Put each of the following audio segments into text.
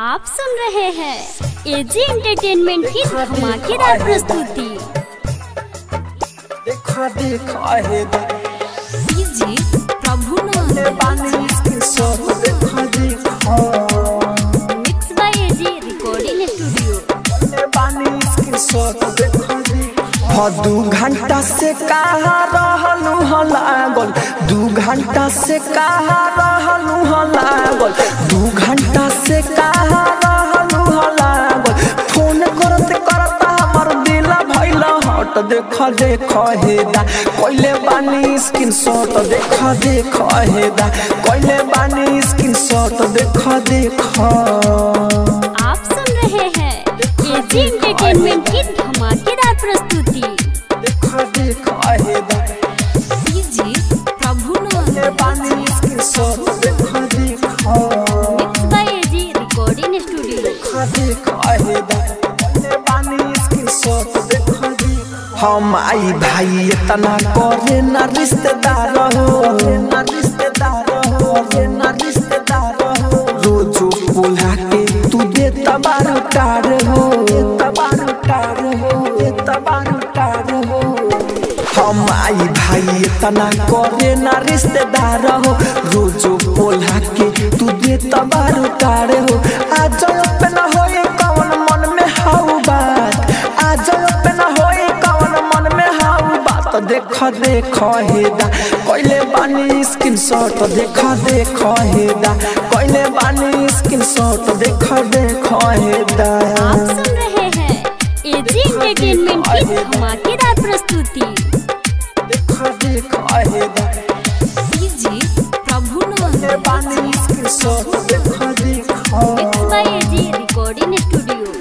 आप सुन रहे हैं एजी एंटरटेनमेंट की धमाकेदार प्रस्तुति देखा देखा है डीजे प्रभु दे बानी इसके सब देखा देखा mix by AG recording studio दे बानी इसके सब देखा देखा हाँ दू घंटा से कहा रहलू ह लागल दू घंटा से कहा रहलू ह लागल दू घंटा से कहा रहलू ह लागल फोन करत करत हमर दिल भइल हट देख देख हेदा कइले बानी स्क्रीन शॉट देख देख हेदा कइले बानी स्क्रीन शॉट देख देख आप सुन रहे हैं एजी एंटरटेनमेंट की धमाकेदार प्रस्तुति देख देख हेदा डीजे प्रभु कइले बानी स्क्रीन शॉट देख देख mix by AG recording studio हम आई भाई इतना करे ना रिश्तेदार हो ना रिश्तेदार हो ना रिश्तेदार हो रोजो बोला के तू दे तबारू टार हो तबारू टार हो तबारू टार हो हम आई भाई इतना करे ना रिश्तेदार हो रोजो बोला के तू दे तबारू टार हो आज पे न होए कौन मन में हाउ बात आज पे न होए कौन मन में हाउ बात देख देख हेदा कइले बानी स्क्रीन शॉट देख देख हेदा कइले बानी स्क्रीन शॉट देख देख हेदा आप सुन रहे हैं एजी एंटरटेनमेंट की धमाकेदार प्रस्तुति देख देख हेदा डीजे प्रभु कइले बानी स्क्रीन शॉट देख देख mix by AG recording studio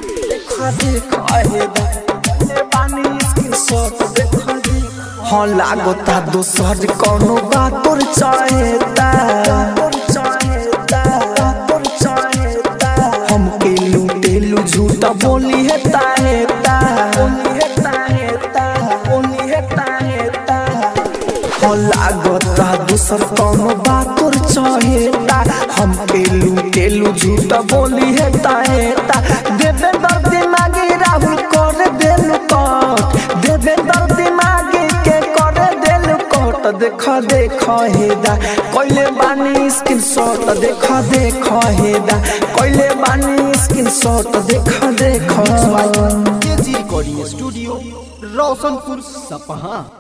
हाँ लागता दोसर कोनो बात तोर चाहेता हमके लूटेलू झूठा बोली हेता हेता हाँ लागता दूसर कोनो बात तोर चाहेता हमके लूटेलू झूठा बोली हेता हेता देवे दर्द दिमागी राहुल कर देलू कट देवे दर्द दिमागी के कर देलू कट देख देख हेदा कइले बानी स्क्रीन शॉट देख देख हेदा कइले बानी स्क्रीन शॉट देख देख केजी रिकॉर्डिंग स्टूडियो रोशनपुर सपहा